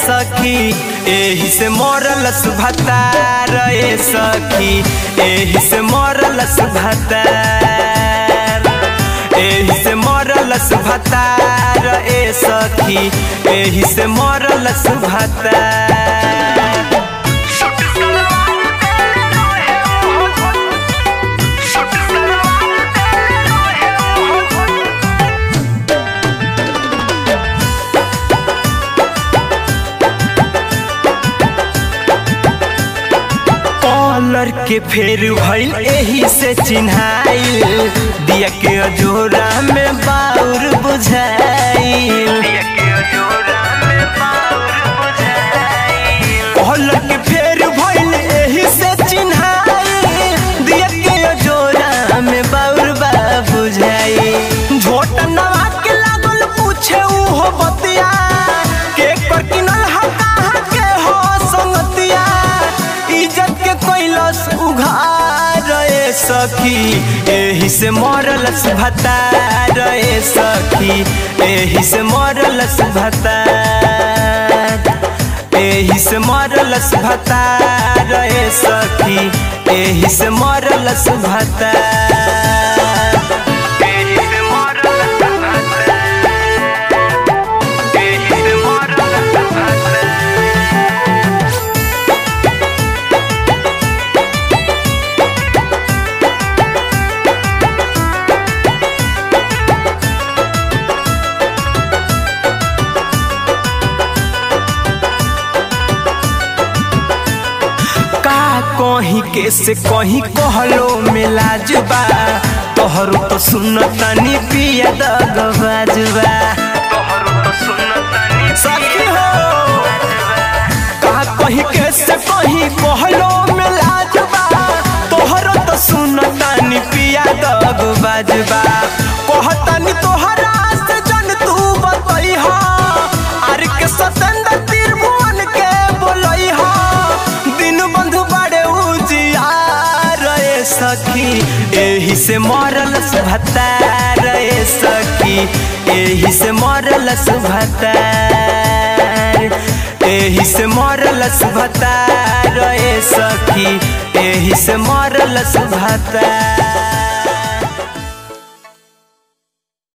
सखी एही से मरल सुभतार ए सखी एही से मरल सुभतार एही से मरल सुभतार ए सखी एही से मरल सुभतार कॉलर के फेर भइल एही से चिन्हाइल दिया के अजोरा में बाउर बुझाइल कॉलर के फेर भइल एही से चिन्हाइल दिया के अजोरा में बाउर बा बुझाइल झोट नवा के लागल पूछे उहो बतिया के कर किनल हा कहाँ के हो संगतिया इज्जत के कैलस उघार ए सखी एही से मरल भतार ए सखी एही से मरल भतार एही से मरल भतार ए सखी एही से मरल भतार एही से मरल भतार एही से मरल भतार का कहीं के से कहीं कहलो मिलाजुबा तोहरो तो सुन तनी पिया दगबाजुबा तोहरो तो सुन तनी सखी हो का कहीं के से कहीं कहलो मिलाजुबा तोहरो तो सुन तनी पिया दगबाजुबा कहतनी तोहरा से जन तू बतई हो आर के सतेंद्र त्रिभुवन के बोलई हो दिन बंधु बड़े उजियार ए सखी एही से मरल भतार ए सखी एही से मरल भतार एही से मरल भतार ए सखी एही से मरल भतार